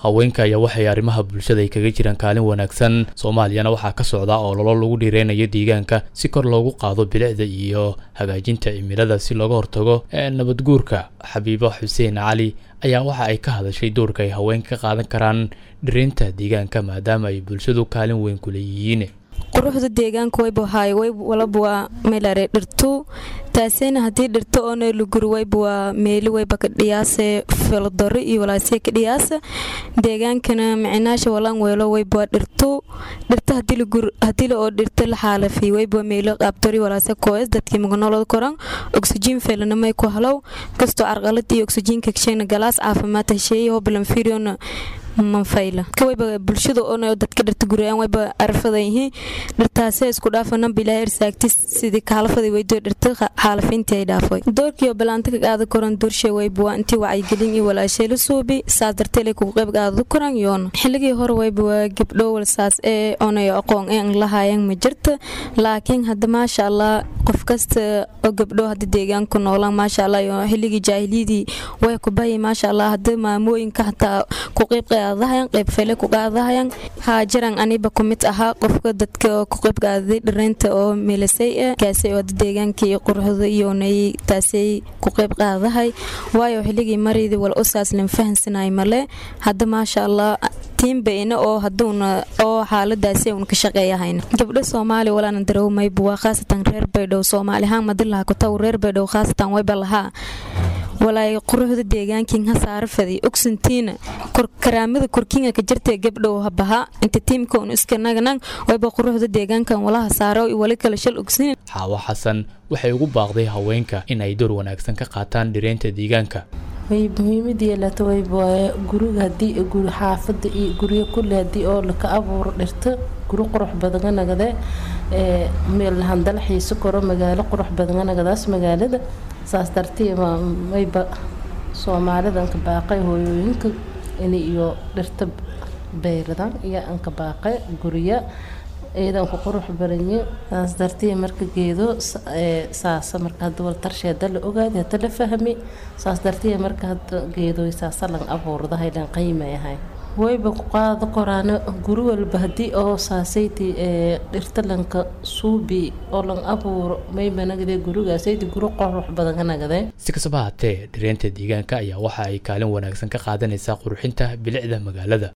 haweenka ayaa waxay arrimaha bulshada ay kaga jiraan kaalin wanaagsan soomaaliyana waxaa ka socda oo lolo lagu dhiireynayo deegaanka si kor loogu qaado bilicda iyo hagaajinta cimilada si looga hortago nabadguurka xabiibo xuseen cali ayaa waxa ay ka hadashay doorka ay haweenka ka qaadan karaan dhireynta deegaanka maadaama ay bulshadu kaalin weyn ku leeyihiin quruxda deegaanka wayba haay way walaba waa meelare dhirtu taasina haddii dhirto oo neeluguri wayba waa meeli wayba ka dhiyaase filodaro iyo walaasee ka dhiyaasa deegaankana micinaasha walaan weelo wayba waa dhirtu dhirta haddii la oo dhirta la xaalafi wayba waa meelo qaabtori walaase kooyas dadkii maganoloda koran oksijiin feelanamay ku halow kastoo carqalad iyo oksijiinka kashayna galaas caafimaad hesheeye hobalan firiona manfayla kawayba bulshada oo dadka dhirta guriyaan wayba arfadayihiin dhirtaase isku dhaafananba ilaahay irsaagti sidii kaalafada weydo dhirta xaalafintii ay dhaafay doorkiioo balaanta ka qaada koran doorshay wayba waa intii wacyigelin iyo walaashay la suubi saas dartee lay kugu qayb qaadada koran yoona xilligii hore wayba waa gabdho walsaas ee onay aqoon een lahaayeen ma jirta laakiin hadda maasha allah qof kasta oo gabdho hadda deegaanku noolaan maasha allah iyo xilligii jaahiliyadii way ku bayi maasha allah hadda maamooyinka xataa ku qayb qaadadahayan qayb fele ku qaadadahayan haajaran aniba ku mid ahaa qofka dadka ku qayb qaadaday dhareynta oo meelasay ah kaasay oo hadda deegaankii quruxda iyo nay taasay ku qayb qaadadahay waayo xilligii maridii wal usaas lan fahansanay male hadda maasha allah tiimbayna oo haduuna oo xaaladaasi uun ka shaqeeyahayna gabdho soomaali walaana darawmayba waa khaasatan reer baydhow soomaali ahaan madilaha kutaw reer baydhow khaasatan wayba lahaa walaay quruxda deegaankiin ha saara faday ogsantiina karaamada korkiinga ka jirtee gabdhow habaha inta tiimka un iska nagnan wayba quruxda deegaankan walaha saaro wali kale shal ogsin xaawo xasan waxay ugu baaqday haweenka in ay door wanaagsan ka qaataan dhireynta deegaanka way muhiimad yeelata wayba guriga hadii xaafada iyo guryo kule hadii oo laka abuuro dhirto guri qurux badanga nagade meel handala xiiso koro magaalo qurux badanga nagadaas magaalada saas dartii mayba soomaalida anka baaqay hooyooyinka in iyo dhirta beyradan iyo anka baaqay gurya iyadan ku qurux baranye saas dartii marka geedo saasa marka hadda wal tarshe hadda la ogaadi hadda la fahmi saas dartii marka hadda geedo saasa lan abuurda haylan qiimay ahay wayba ku qaado koraana guri walba haddii oo saasayti dhirta lanka suubi oo lan abuuro mayba nagade gurigaasaydi guri qurux badan ka nagade si kastaba haatee dhireynta deegaanka ayaa waxa ay kaalin wanaagsan ka qaadanaysaa qurxinta bilicda magaalada